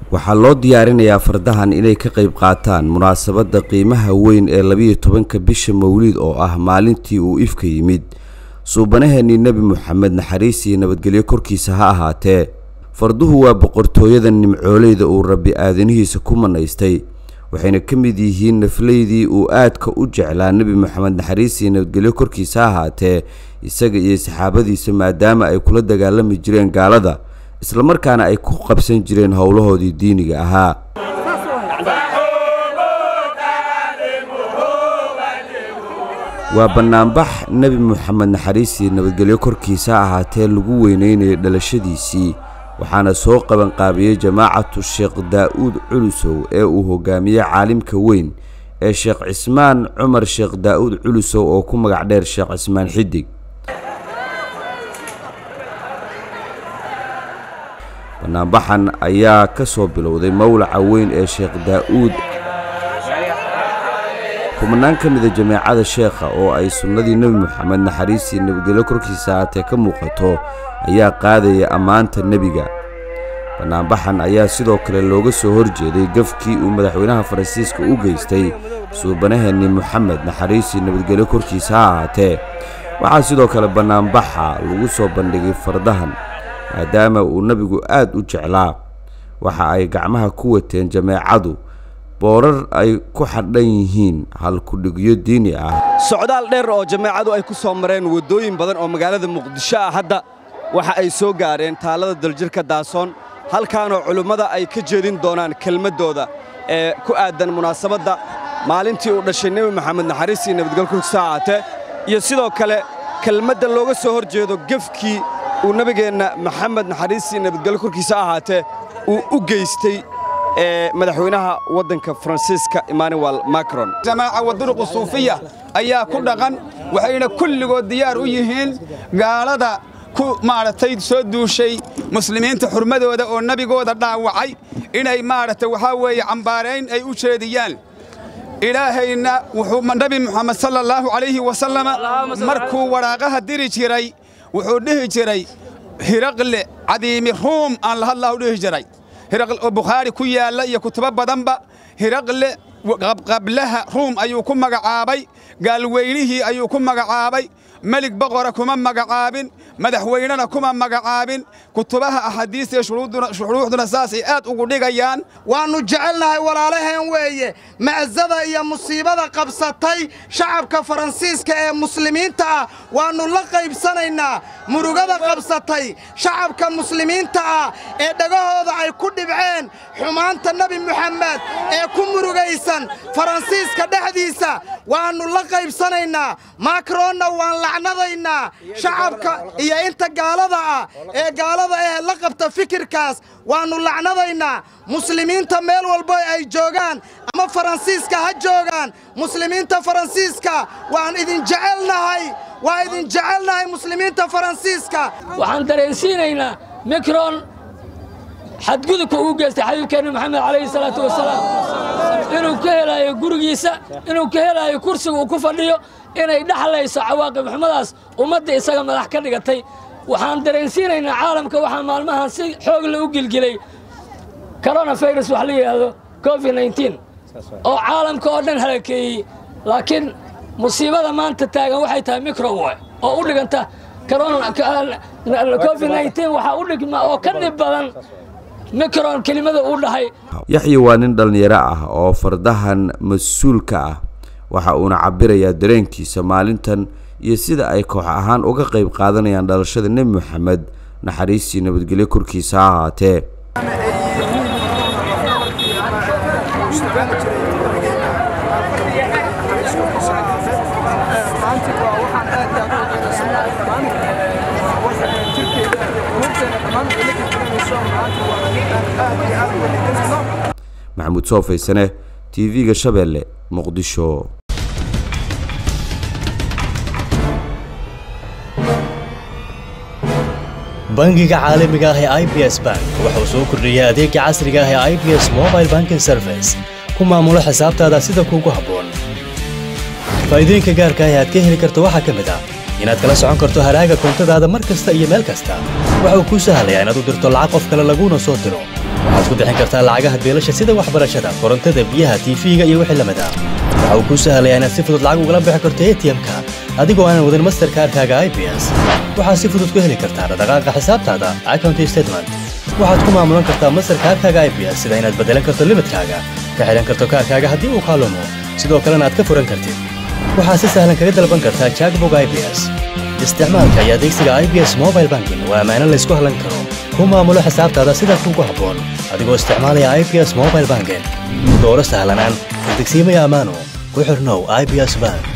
waxaa loo diyaarinayaa fardahan inay ka qayb qaataan munaasabadda qiimaha weyn ee labiyo tobanka bisha mawliid oo ah maalintii uu ifka yimid suubanaheennii nebi moxamed naxariis iyo nabadgelyo korkiisa ha ahaatee farduhu waa boqortooyada nimcooleyda uu rabbi aadanihiisa ku manaystay waxayna ka mid yihiin nafleydii uu aadka u jeclaa nebi moxamed naxariis iyo nabadgelyo korkiisa ha ahaatee isaga iyo saxaabadiisa maadaama ay kula dagaalami jireen gaalada islamarkaana ay ku qabsan jireen howlahoodii diiniga ahaa waa bannaanbax nebi moxamed naxariisii nabadgelyo korkiisa ahaatee lagu weyneynayay dhalashadiisii waxaana soo qabanqaabiyey jamaacatu sheekh daa'uud culusow ee uu hogaamiyey caalimka weyn ee sheekh cismaan cumar sheekh daa'uud culusow oo ku magac dheer sheekh cismaan xidig bannaanbaxan ayaa ka soo bilowday mowlaca weyn ee sheekh daa'uud kumanaan ka mida jameecada sheekha oo ay sunnadii nebi moxamed naxariisii nabadgelyo korkiisa ahaatee ka muuqato ayaa qaadaya ammaanta nebiga bannaanbaxan ayaa sidoo kale looga soo horjeeday gafkii uu madaxweynaha faransiiska u geystay suubanaheennii moxamed naxariisii nabadgelyo korkiisa ha ahaatee waxaa sidoo kale bannaanbaxa lagu soo bandhigay fardahan maadaama uu nebigu aad u jeclaa waxa ay gacmaha ku wateen jameecadu boorar ay ku xadhan yihiin halkudhigyo diini ah socdaal dheer oo jameecadu ay ku soo mareen waddooyin badan oo magaalada muqdisho ah hadda waxa ay soo gaareen taallada daljirka daasoon halkaanoo culimmada ay ka jeedin doonaan kelmaddooda ee ku aaddan munaasabadda maalintii uu dhashay nebi moxamed naxariisii nabadgelkurkiisa ahaatee iyo sidoo kale kelmadda looga soo hor jeedo gefkii uu nebigeenna maxamed naxariisii nabadgelyo korkiisa ahaatee uu u geystay ee madaxweynaha waddanka faransiiska emmanuel macron jamaaca waduruqu suufiya ayaa ku dhaqan waxayna kulligood diyaar u yihiin gaalada ku maaragtay soo duushay muslimiinta xurmadooda oo nebigooda dhaawacay inay maaragtay waxaa weeye cambaarayn ay u jeediyaan ilaahayna wuxuu nebi moxamed sala allaahu calayhi wasalama markuu waraaqaha diri jiray wuxuu dhihi jiray hiraqle cadiimi ruum aan la hadlaa u dhihi jiray oo bukhaari ku yaalla iyo kutubo badanba hiraqle qablaha ruum ayuu ku magacaabay gaalweynihii ayuu ku magacaabay melig boqora kuma magacaabin madaxweynena kuma magacaabin kutubaha axaadiista iyo shuruuxduna saasay aad ugu dhigayaan waannu jecelnahay walaalaheen weeye ma'sada iyo musiibada qabsatay shacabka faransiiska ee muslimiinta ah waannu la qaybsanaynaa murugada qabsatay shacabka muslimiinta ah ee dhegahooda ay ku dhibceen xumaanta nebi moxamed ee ku murugaysan faransiiska dhexdiisa waannu la qaybsanaynaa makronna waan lacnadaynaa shacabka iyo inta gaalada ah ee gaalada eh la qabta fikirkaas waannu lacnadaynaa muslimiinta meel walbo ay joogaan ama faransiiska ha joogaan muslimiinta faransiiska waan idin jecelnahay waa idin jecelnahay muslimiinta faransiiska waxaan dareensiinaynaa mikron xadgudubka uu geystay xabiibkeenna maxamed calayhi salaatu wasalaam inuu ka helaayo gurigiisa inuu ka helaayo kursiga uu ku fadhiyo inay dhexlayso cawaaqib xumadaas ummadda isaga madax ka dhigatay waxaan dareensiinaynaa caalamka waxaa maalmahan si xoog la u gilgilay koronafirus wax la yidhaahdo covid nneteen oo caalamka oo dhan halakeeyey laakiin musiibada maanta taagan waxay tahay microwe oo u dhiganta covid nneteen waxaa u dhigma oo ka dhib badan micron kelimada uu dhahay yaxya waa nin dhallinyaro ah oo fardahan mas-uulka ah waxa uuna cabbirayaa dareenkiisa maalintan iyo sida ay koox ahaan uga qayb qaadanayaan dhalashada nebi moxamed naxariistii nabadgelyo korkiisa ha ahaatee maxamuud soo faysane tv-ga shabeelle muqdisho bangiga caalamiga ah ee i b s bank wuxuu soo kordhiyey adeega casriga ah ee i b s mobile banking service ku maamulo xisaabtaada sida kuugu habboon faa'iidooyinka gaarka ah ee aad ka heli karto waxaa ka mid ah inaad kala socon karto haraaga koontadaada mar kasta iyo meel kasta waxa uu kuu sahlayaa inaad u dirto lacag qof kale laguuna soo diro waxaad ku bixin kartaa lacagaha beelasha sida waxbarashada korontada biyaha tiifiga iyo wixii lamid ah waxa uu kuu sahlayaa inaad si fudud lacag ugala bixi karto atm-ka adigoo aanan wadin masterkaarkaaga i b s waxaad si fudud ku heli kartaa dhaqdhaqaaqa xisaabtaada account statement waxaad ku maamulan kartaa masterkaarkaaga i b s sida inaad beddelan karto limidkaaga ka xidhan karto kaarkaaga haddii uu kaalumo sidoo kalena aad ka furan kartid waxaad si sahlan kaga dalban kartaa jackbog i b s isticmaalka iyo adeegsiga i b s mobile banking waa ammaano laysku hallan karo ku maamulo xisaabtaada sida kuugu habboon adigoo isticmaalaya i b s mobile banking dooro sahlanaan degsiimaya ammaano ku xirnow i b s bank